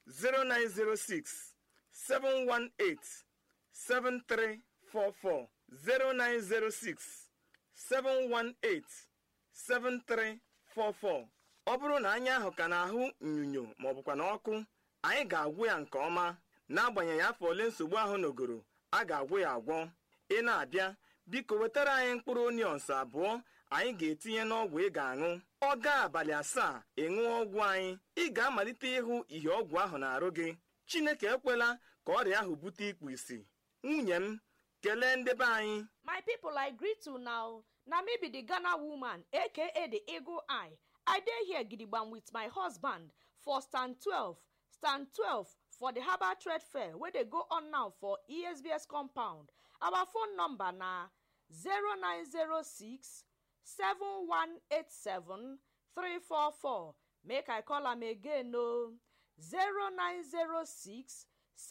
0906 718 7344 0906 718 7344 ọ bụrụ na anya ahụ ka na-ahụ nyunyo maọbụkwa na ọkụ anyị ga-agwụ ya nke ọma n'agbanyeghị afọ ole nsogbu ahụ nọgoro a ga-agwụ ya agwọ ị na-abịa biko wetara anyị mkpụrụ onions abụọ anyị ga-etinye n'ọgwụ ị ga-aṅụ ọ gaa abalị asaa ịṅụọ ọgwụ anyị ị ga-amalite ịhụ ihe ọgwụ ahụ na-arụ gị chineke ekwela ka ọrịa ahụ bute ikpu isi nwunye m kelee ndebe anyị my people i greet you now na me be the ghana woman aka the eagle eye i dey here gidigbam with my husband for stand 12 stand 12 for the harbour trade fair wey dey go on now for esbs compound our phone number na 0906 7187 344 make i call am again o 0906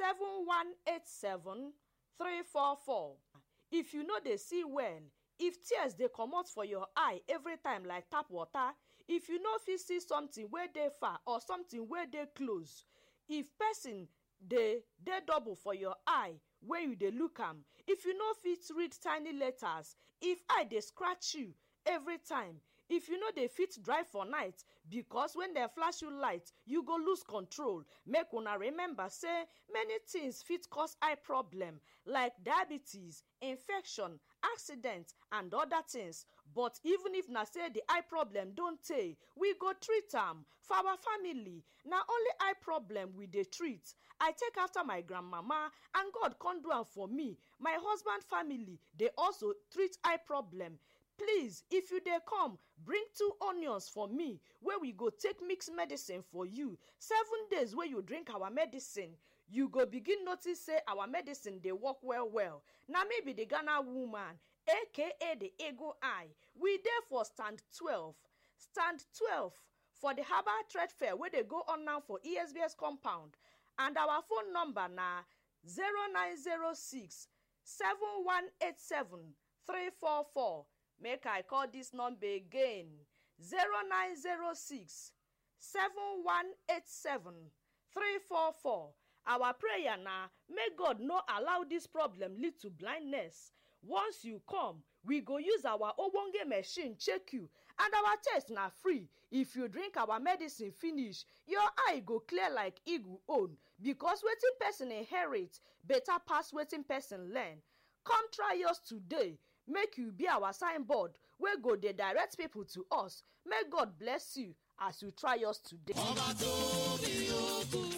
7187 344 if you no dey see well if tears dey comot for your eye every time like tap water if you no fit see something wey dey far or something wey dey close if person dey dey double for your eye wey you dey look am if you no fit read tiny letters if eye dey scratch you every time if you no dey fit drive for night because when dem flash you light you go lose control make una remember say many things fit cause eye problem like diabetes infection accident and other things but even if na say the eye problem don tey we go treat am for our family na only eye problem we dey treat i take after my grandmama and god come do am for me my husband family dey also treat eye problem please if you dey come bring two onions for me wey we go take mix medicine for you seven days wey you drink our medicine you go begin notice say our medicine dey work well well na me be the ghana woman aka the eagle eye we dey for stand twelve stand twelve for the harbour trade fair wey dey go on now for esbs compound and our phone number na zero nine zero six seven one eight seven three four four make i call dis number again zero nine zero six seven one eight seven three four four our prayer na make god no allow dis problem lead to blindness once you come we go use our ogbonge machine check you and our test na free if you drink our medicine finish your eye go clear like eagle own because wetin person inherit better pass wetin person learn come try yours today make you be our signboard wey go dey direct people to us make god bless you as you try yours today. ọba tó bí okú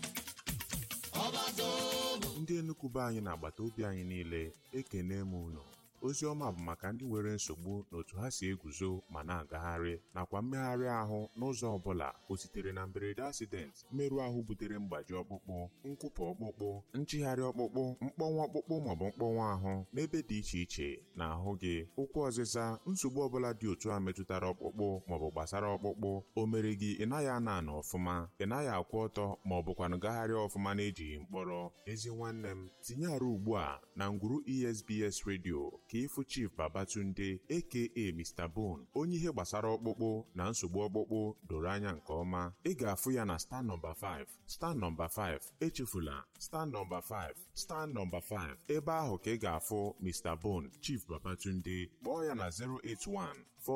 ọba tó bụ ndị Enugu anyị na agbata obi anyị niile ekene m unu ozi ọma bụ maka ndị nwere nsogbu n'otu ha si eguzo ma na-agagharị nakwa mmegharị ahụ n'ụzọ ọbụla o sitere na mberede asidenti mmerụ ahụ butere mgbaji ọkpụkpụ nkwụpụ ọkpụkpụ nchịgharị ọkpụkpụ mkpọnwụ ọkpụkpụ maọbụ mkpọnwụ ahụ n'ebe dị iche iche na ahụ gị ụkwụ ọzịza nsogbu ọbụla dị otu a metụtara ọkpụkpụ maọbụ gbasara ọkpụkpụ o mere gị ị naghị ana ana ọfụma ị naghị akwụ ọtọ maọbụkwanụ gagharịa ọfụma na-ejighị mkpọrọ ezi nwanne m tinye arụ ugbu a na ngwuru esbs redio ka ịfụ chief babatunde aka mr bone onye ihe gbasara ọkpụkpụ na nsogbu ọkpụkpụ doro anya nke ọma ị ga-afụ ya na star nọmba 5 star nọmba 5 echefula star nọmba 5 star nọmba 5 ebe ahụ ka ị ga-afụ mr bone chief babatunde kpọọ ya na 081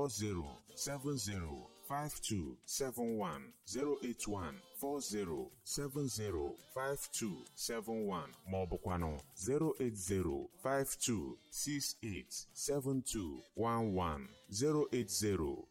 4070 5271 081 4070 5271 ma ọ bụkwanụ 080 52687211 080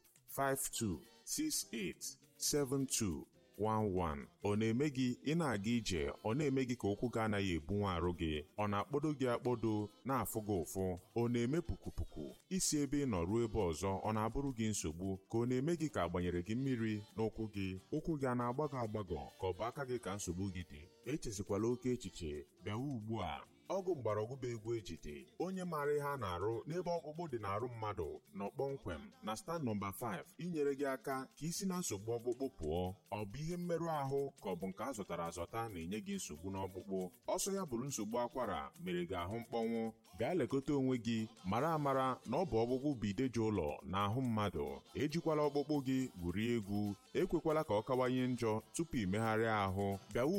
52687211 ọ na-eme gị ị na-aga ije ọ na-eme gị ka ụkwụ gị anaghị ebunwe arụ gị ọ na-akpọdo gị akpọdo na-afụ gị ụfụ ọ na-eme pukupuku isi ebe ị nọ ruo ebe ọzọ ọ na-abụrụ gị nsogbu ka ọ na-eme gị ka agbanyere gị mmiri n'ụkwụ gị ụkwụ gị a na-agbagọ agbagọ ka ọ bụ aka gị ka nsogbu gị dị echezikwala oke echiche bịawa ugbu a ọgwụ mgbọrọgwụ bụ egwu ejide onye maara ihe a na-arụ n'ebe ọkpụkpụ dị n'arụ mmadụ nọ kpọmkwem na stand nọmba 5 inyere gị aka ka isi na nsogbu ọkpụkpụ pụọ ọ bụ ihe mmerụ ahụ ka ọ bụ nke a zụtara azụta na-enye gị nsogbu n'ọkpụkpụ ọsọ ya bụrụ nsogbu akwara mere gị ahụ mkpọnwụ gaa lekọta onwe gị mara amara na ọ bụ ọkpụkpụ bụ ideji ụlọ na ahụ mmadụ ejikwala ọkpụkpụ gị gwurie egwu ekwekwala ka ọ kawanye njọ tupu imegharịa ahụ bịawa